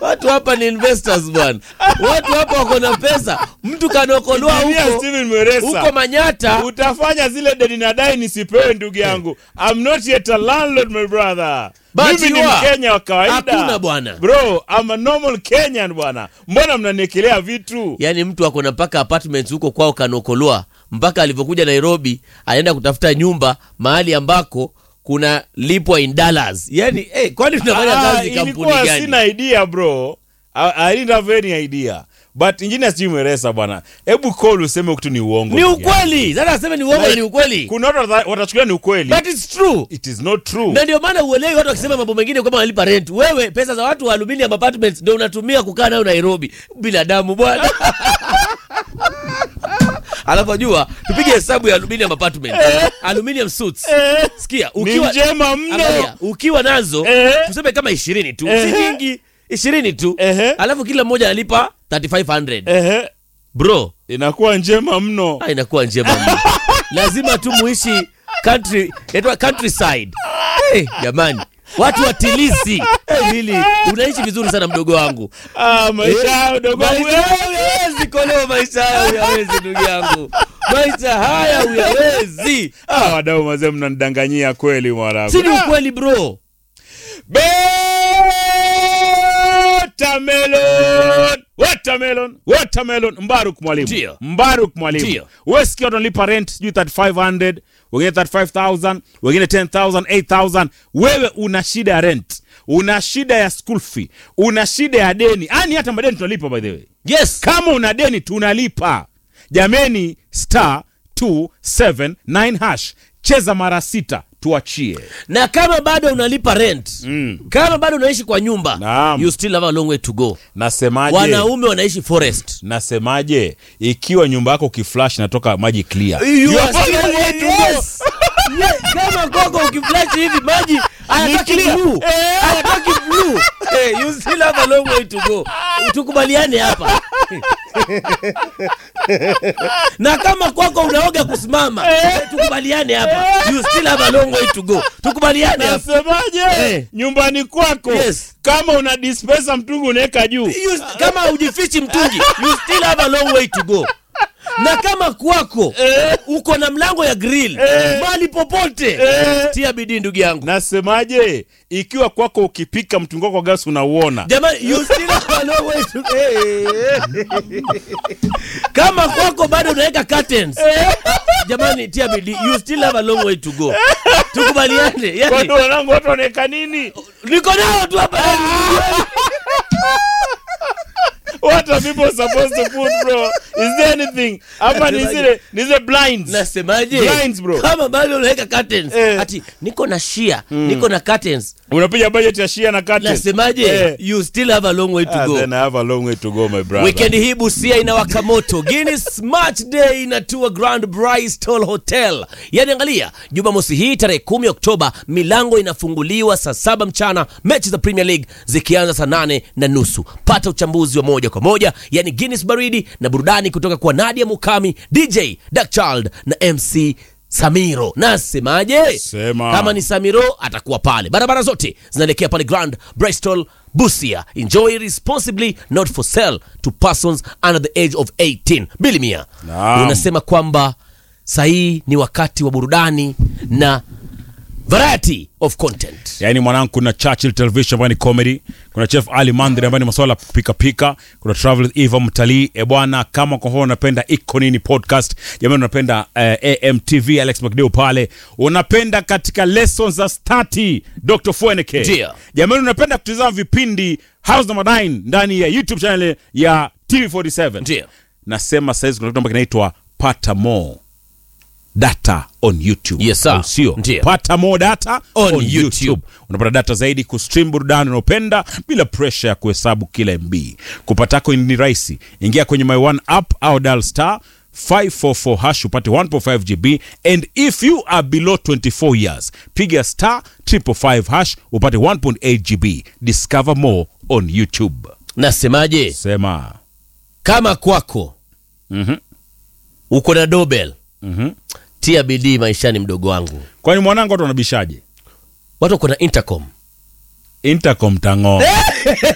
watu hapa ni investors bwana watu hapa wako na pesa mtu kanaokolewa Engineer huko Steven Mweresa. huko manyata utafanya zile deni nadai nisipewe ndugu yangu I'm not yet a landlord my brother But mimi ni you are. mkenya wa kawaida Hakuna bwana. bro I'm a normal kenyan bwana mbona mnaniekelea vitu yaani mtu ako na mpaka apartments huko kwao kanokolwa mpaka alivyokuja nairobi anaenda kutafuta nyumba mahali ambako kuna lipwa in dollars yaani eh, kwani tunafanya Ah, kazi kampuni ilikuwa gani sina idea bro I, I didn't have any idea but engineer Steven Mweresa bwana hebu call useme kitu ni uongo ni ndugu yangu. ukweli sasa aseme ni uongo Like, ni ukweli kuna watu wata- watachukulia ni ukweli but it's true it is not true na ndio maana uelewi watu wakisema mambo mengine kama wanalipa rent wewe pesa za watu wa aluminium apartments ndio unatumia kukaa nayo nairobi binadamu bwana alafu jua tupige hesabu ya aluminium apartment aluminium suits Eh. sikia ni ukiwa njema mno Angalia, ukiwa nazo Eh. tuseme kama ishirini tu Eh. si nyingi ishirini tu Ehe. alafu kila mmoja analipa 3500 Ehe, bro inakuwa njema mno ah, inakuwa njema mno. lazima tu muishi country inaitwa countryside hey, jamani watu watilisi hey, Willy, unaishi vizuri sana mdogo wangu ah, maisha hayo dogo wangu. maisha haya huyawezi kolewa maisha haya huyawezi ndugu yangu maisha haya huyawezi ah, wadau mazee mnanidanganyia kweli mwanangu si ni ukweli bro Watermelon! Watermelon! Watermelon! Mbaruk mwalimu Ndio. Mbaruk mwalimu Ndio. wesikia wanalipa rent sijui 3500 wengine 35000 wengine 10000 8000 wewe una shida ya rent una shida ya school fee una shida ya deni yani hata madeni tunalipa by the way yes kama una deni tunalipa jameni star 279 hash cheza mara sita tuachie na kama bado unalipa rent Mm. kama bado unaishi kwa nyumba Naam. you still have a long way to go nasemaje wanaume wanaishi forest nasemaje ikiwa nyumba yako ukiflash natoka maji clear You You are are still- following way to go. yes. Yes, kama kwako ukiflash hivi maji hayatoki clear. blue hayatoki blue hey, you still have a long way to go tukubaliane hapa na kama kwako unaoga kusimama eh, tukubaliane hapa you still have a long way to go tukubaliane hapa nasemaje Eh. nyumbani kwako Yes. kama una dispenser mtungi unaweka juu You- kama hujifichi mtungi you still have a long way to go na kama kwako uko na mlango ya grill mali popote tia bidii ndugu yangu nasemaje ikiwa kwako ukipika mtungi wako wa gasi unauona jamani you still have a long way to kama kwako bado unaweka curtains jamani tia bidii you still have a long way to go tukubaliane yani, kwani wanangu watu wanaweka nini niko nao tu hapa what are people supposed to put bro is there anything hapa ni zile ni zile blinds nasemaje Blinds, bro. kama bado unaweka curtains Eh. ati niko na shia niko na curtains unapiga budget ya shia na curtain nasemaje Eh. you still have a long way to Ah, go then I have a long way to go my brother wikendi hii busia inawaka moto guinness match day inatua grand bristol hotel yani angalia jumamosi hii tarehe kumi oktoba milango inafunguliwa saa saba mchana mechi za premier league zikianza saa nane na nusu pata uchambuzi wa moja kwa moja yani guinness baridi na burudani kutoka kwa nadia mukami dj dakchild na mc samiro nasemaje Sema. kama ni samiro atakuwa pale barabara zote zinaelekea pale grand bristol busia enjoy responsibly not for sale to persons under the age of 18 bilimia Naam. unasema kwamba sahii ni wakati wa burudani na variety of content yaani mwanangu kuna churchill television ambayo ni comedy kuna chef ali mandri ambayo ni maswala ya kupika pika kuna travel with eva mtalii e bwana kama kwa mfano unapenda iko nini podcast jamani unapenda uh, amtv alex mcdeo pale unapenda katika lessons za stati dr fueneke Ndio. jamani unapenda kutizama vipindi house number 9 ndani ya youtube channel ya tv47 Ndio. nasema saizi kuna kitu ambacho kinaitwa pata more data on youtube Yes, sir. Au sio Ndio. pata more data On on, YouTube. YouTube. unapata data zaidi kustream burudani unaopenda bila presha ya kuhesabu kila mb kupatako ni rahisi ingia kwenye my one app au dial star 544 hash upate 1.5 gb and if you are below 24 years piga star 555 hash upate 1.8 gb discover more on youtube nasemaje sema kama kwako Mhm. uko na dobel Mhm. tia bidii maishani mdogo wangu kwani mwanangu watu wanabishaje watu wako na intercom intercom tang'oo